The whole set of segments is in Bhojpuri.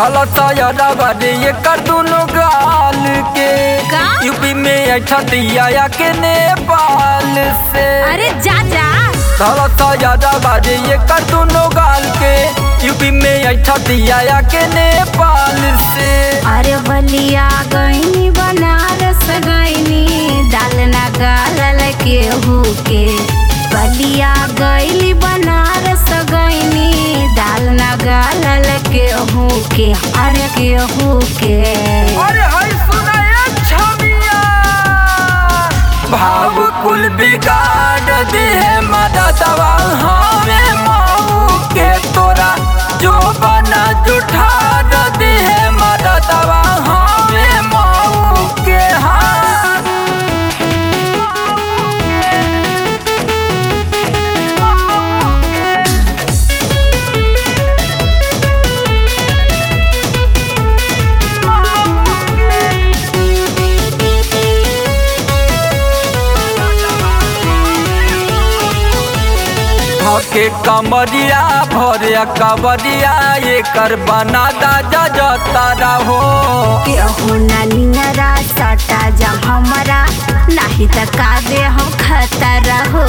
धलता बारे ये कर दुनो गाल के का? यूपी में ऐठा दिया के नेपाल से अरे जा जा धलता बारे ये कर दुनो गाल के यूपी में ऐठा दिया के नेपाल से अरे बलिया गईनी बनारस गईनी दाल ना गालल के के बलिया गईली बनारस गईनी दाल ना गालल के के अरे के के अरे हाय सुनाए छमिया भाव कुल बिगाड़ दे है मादा दवा हमें माऊ के तोरा जो बना जुठा दे है मादा दवा हमें माऊ के हाथ के कमरिया भरे कबरिया ये कर बना दा जजता रहो केहू ना निंगरा सटा जा हमरा नाही त का दे हम खतरा हो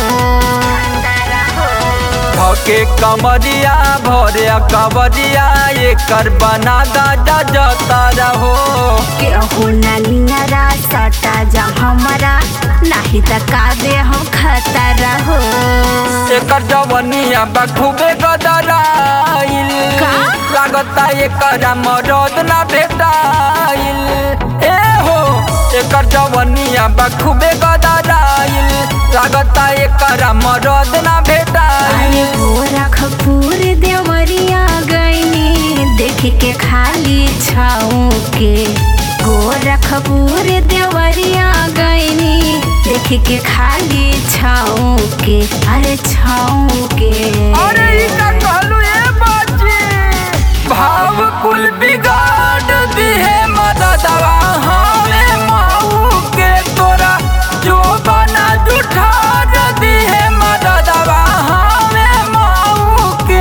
के कमरिया भरे कबरिया ये कर बना दा जजता रहो केहू ना निंगरा सटा जा हमरा नाही त का दे हम खतरा हो एकर जवनिया बखूबे गदराइल का? लागता एकर मरद ना भेटाइल ए हो एकर जवनिया बखूबे गदराइल लागता एकर मरद ना भेटाइल अरे गोरखपुर देवरिया गईनी देख के खाली छाऊ के गोरखपुर देवरिया गईनी देख के खाली छाऊ के अरे छाऊ के अरे ई का कहलू ए बाजी भाव कुल बिगाड़ दी है मददवा हमें माऊ के तोरा जो बना जुठा दी है मददवा हमें माऊ के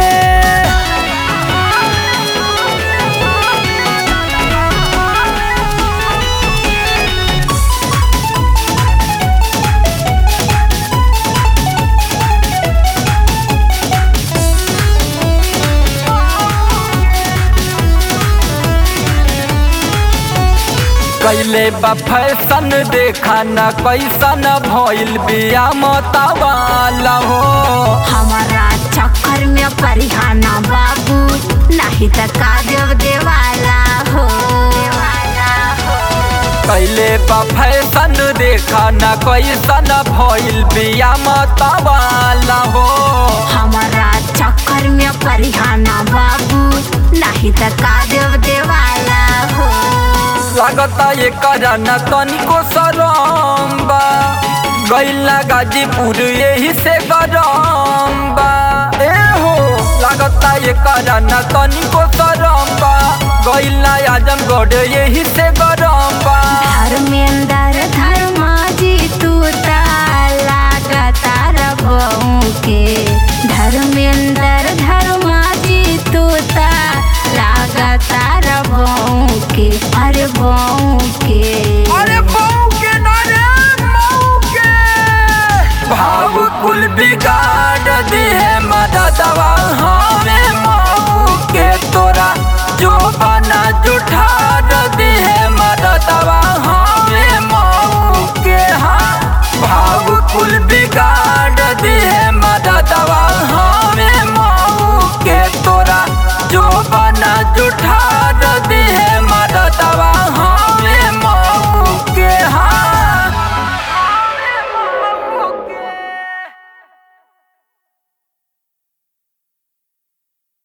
कैले बा फैशन देखा न कैसन भइल बिया मतवाला हो हमारा चक्कर में परिहाना बाबू नहीं त का देव देवाला हो देवाला हो कैले बा फैशन देखा न कैसन भइल बिया मतवाला हो हमारा चक्कर में परिहाना बाबू नहीं त का देव देवाला हो लागता ये करना तनिको सरम बा गैला गाजीपुर यही से गरम बा ए हो लागता ये करना तनिको सरम बा गैला आजमगढ़ यही से गरम बा धर्मेंद्र धर्माजी